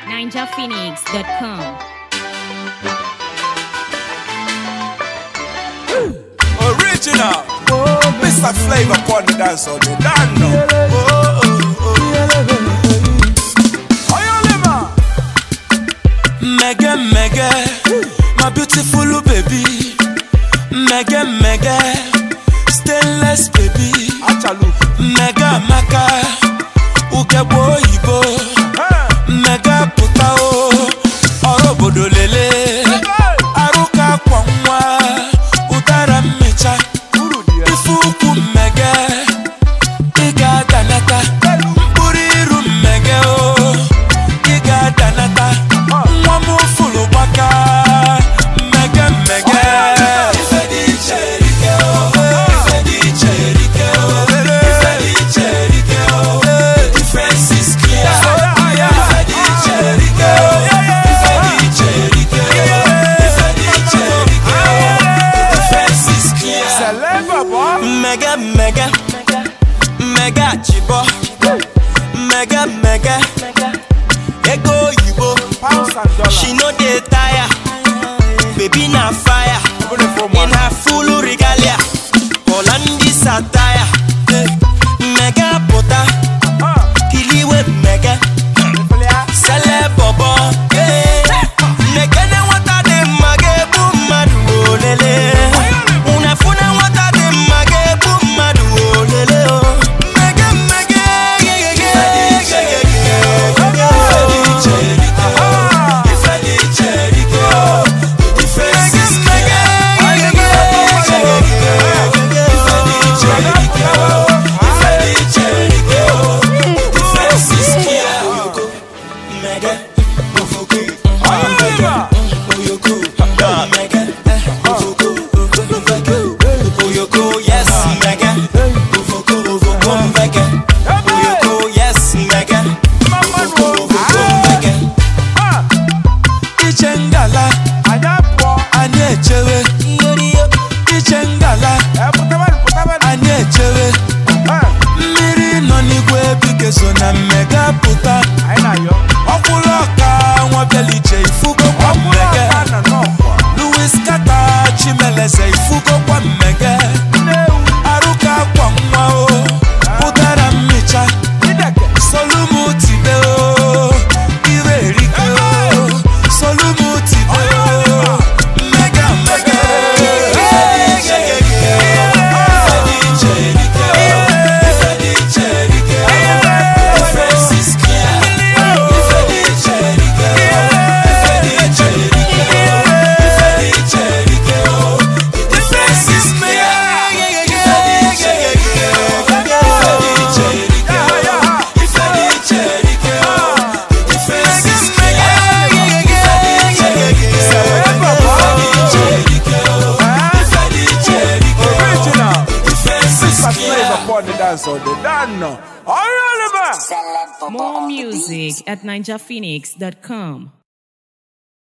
ninjaphoenix.com. Original. Mr. Flavor upon the dance on the dance now. Oh, oh, oh. Oyolema. Mega mega, my beautiful baby. Mega mega, stainless baby. Achalu. Mega maka, ugebo oyibo. Hey. Mega puta o, ọrụ obodo lele. Arụka kwa nwa, ụdara mmecha. Uru di ya. Ife ukwu mmege, ị ga-adanata. Mkpụrụ iru mmege o, ị ga-adanata. Nwa m fụrụ gbaka, mmege mmege. Ife dị iche erike o, ife dị iche erike o, ife dị iche erike o. The difference is clear. Ife dị iche erike o, ife dị iche erike o, ife dị iche erike o. The difference is clear. Celebra boy. Mega mega mega chibo mega mega ego oyibo Pounds and dollars. she no dey tire baby na fire Open it for in man. her full regalia Holandi satire mega puta Ah. kiliwe mega sele bobo nekene nwata dị mma ga-egbu mmadụ olele unefune nwata dị mma ga-egbu mmadụ olele o mmege mmege Oyolema. Oyoko, yes, mega. Ovoko, ovoko, mega. Oyoko, yes, mega. Mama no. Ovoko, mega. Ah. Iche ngala, Anya po. anyị echewe. Iche ngala, Eh, putaban, putaban. anyị echewe. Eh. Mmiri nọ n'igwe ebike so na mmega pụta. Anyị na-ayọ. Ọkwụlụ ọka nwa bịaliche ifugo kwa Ọkwụrụ mmege. ọka na n'ọkwa. Louis Kata Chimeleze ifugo kwa mmege. Nnewu. Arụka kwa nwa o, ụdara mmicha. Ideke. Solumu tibe o, ire erike o. Solumu tibe o, mega mega. Ife dị iche erike o, ife dị iche erike o, ife dị iche erike o. Difference is clear. Ife dị iche erike o, ife dị iche erike o, ife dị iche erike o. The difference is clear. Ife dị iche erike o, ife dị iche erike o. Ife dị iche erike o. The difference is clear. Ife dị iche erike o. Celebra Ife boy. dị iche erike o. Ife dị iche erike o. Original. The difference is Mr. clear. Flavor upon the dance on the dance now. Oyolema. More music at ninjaphoenix.com.